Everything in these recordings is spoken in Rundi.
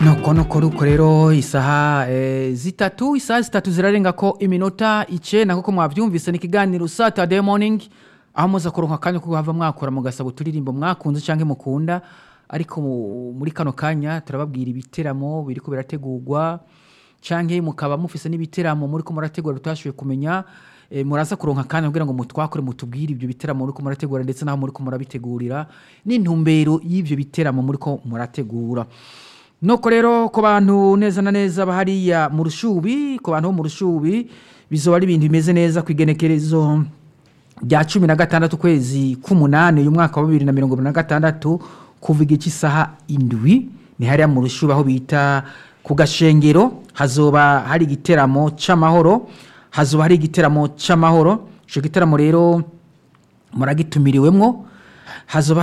nuko nuko nuko rero isaha eh, zitatu isaha zitatu zirarenga ko iminota icenda nk'uko mwavyumvise ni ikiganiro saturday morning aho muza kuronka akanya ko guhava mwakora mugasaba uturirimbo mwakunze canke mukunda ariko mu- muri kano kanya turababwira ibiteramo biriko birategurwa canke mukaba mufise n'ibiteramo muriko murategura tutashoboye kumenya eh, muraza kuronka akanya kugira ngo mutwakure mutubwire ibyo biteramo muriko murategura ndetse n'aho muriko murabitegurira n'intumbero y'ivyo biteramo muriko murategura nuko rero ku bantu neza na neza bahariya mu rushubi ku bantu bo mu rushubi bizoba ari ibintu bimeze neza ku igenekerezo rya cumi na gatandatu ukwezi k'umunani uyu mwaka wa bibiri na mirongo ibiri na gatandatu kuva igihe cy'isaha indwi ni hariya mu rushubi aho bita ku gashengero hazoba hari igiteramo c'amahoro hazoba hari igiteramo c'amahoro ico giteramo rero muragitumiriwemwo hazoba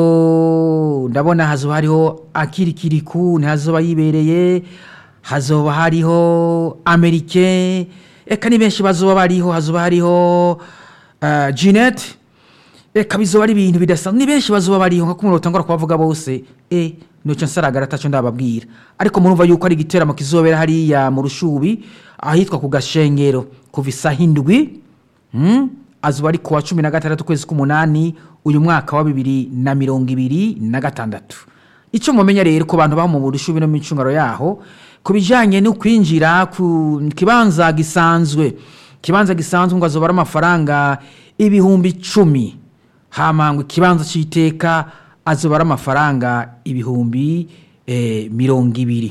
hariho ndabona hazoba hariho akirikiriku ntihazoba yibereye hazoba hariho amerike eka ni benshi bazoba bariho hazoba hariho uh, jeanette eka bizoba ari ibintu bidasanzwe ni benshi bazoba bariho nka kumwe utangura kubavuga bose e noco nsaragara ataco ndababwira ariko murumva yuko ari igiteramo kizobera hariya mu rushubi ahitwa ku gashengero kuva isaha indwi mm? azuba ari kuwa cumi na gatandatu ukwezi k'umunani uyu mwaka wa bibiri na mirongo ibiri na gatandatu icyo mumenya rero ku bantu baba mu burushubi no mu micungaro yaho ku bijyanye no kwinjira ku kibanza gisanzwe ikibanza gisanzwe ngo azoba ari amafaranga ibihumbi icumi hamangwa ikibanza cy'iteka azoba ari amafaranga ibihumbi eh, mirongo ibiri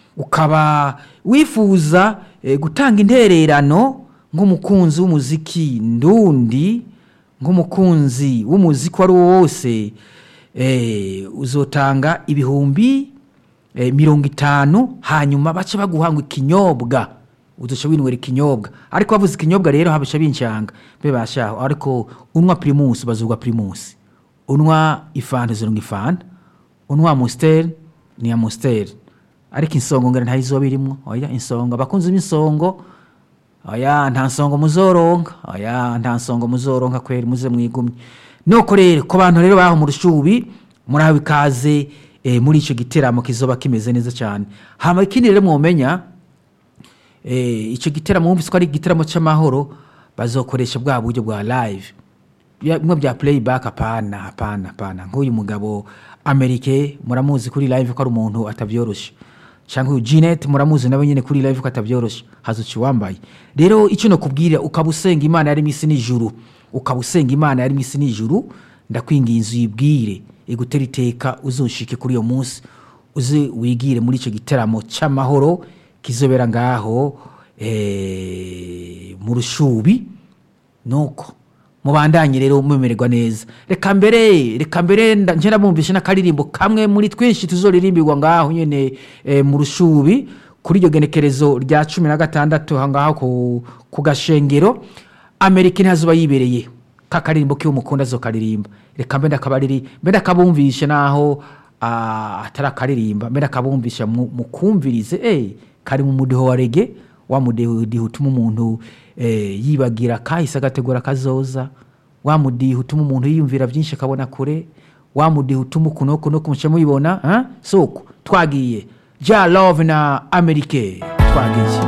ukaba wifuza eh, gutanga intererano nk'umukunzi w'umuziki ndundi nk'umukunzi w'umuziki uwo ari wo wose eh, uzotanga ibihumbi eh, mirongo itanu hanyuma bace baguhanga ikinyobwa uzoca winywera ikinyobwa ariko bavuze ikinyobwa rero habasha bincanga mbe bashaho ariko unwa primus bazugwa primus unwa ifanta zironga ifanta unwa amusiteri ni amusiteri ariko insongo ngera ntayizoba irimwo oya insongo abakunzi b'insongo oya nta nsongo muzoronka oya nta nsongo muzoronka kweri muze mwigumye nuko rero ku bantu rero baho mu rushubi murahawe ikaze eh, muri ico giteramo kizoba kimeze neza cyane hama ikindi rero mwomenya eh, ico giteramo wumvise ko ari igiteramo c'amahoro bazokoresha bwa buryo bwa live Ya- bimwe bya playback apana hapana hapana nk'uyu mugabo amerike muramuzi kuri live ko ari umuntu atavyoroshe cyangwa uyu Jeanette muramuzi nawe nyine kuri live ko atavyoroshe hazuci wambaye rero icyo nakubwira ukaba usenga imana yari isi n'ijuru ukaba usenga imana yari isi n'ijuru ndakwinginze uyibwire igutera iteka uzoshike kuri uyo munsi uze wigire muri icyo giteramo cy'amahoro kizobera ngaho eh, mu rushubi nuko mubandanye rero mumererwa neza reka mbere reka mbere nda- nje ndabumvishe n'akaririmbo kamwe muri twinshi tuzoririmbirwa ngaho nyene eh, mu rushubi kuri iryo genekerezo rya cumi na gatandatu aha ngaho ku, ku gashengero amerika ntihazoba yibereye kakaririmbo kiwe mukunda azokaririmba reka mbe ndakabariri mbe ndakabumvishe naho ah, atari akaririmba mbe ndakabumvisha mu- mukumvirize eh, kari mu mudiho wa rege wa mudiho utuma umuntu eh, yibagira kahise agategura kazoza wa mudiho utuma umuntu yiyumvira byinshi akabona kure wa mudiho utuma ukuntu kuno kumuca muyibona ah? soko twagiye ja love na amerike twagiye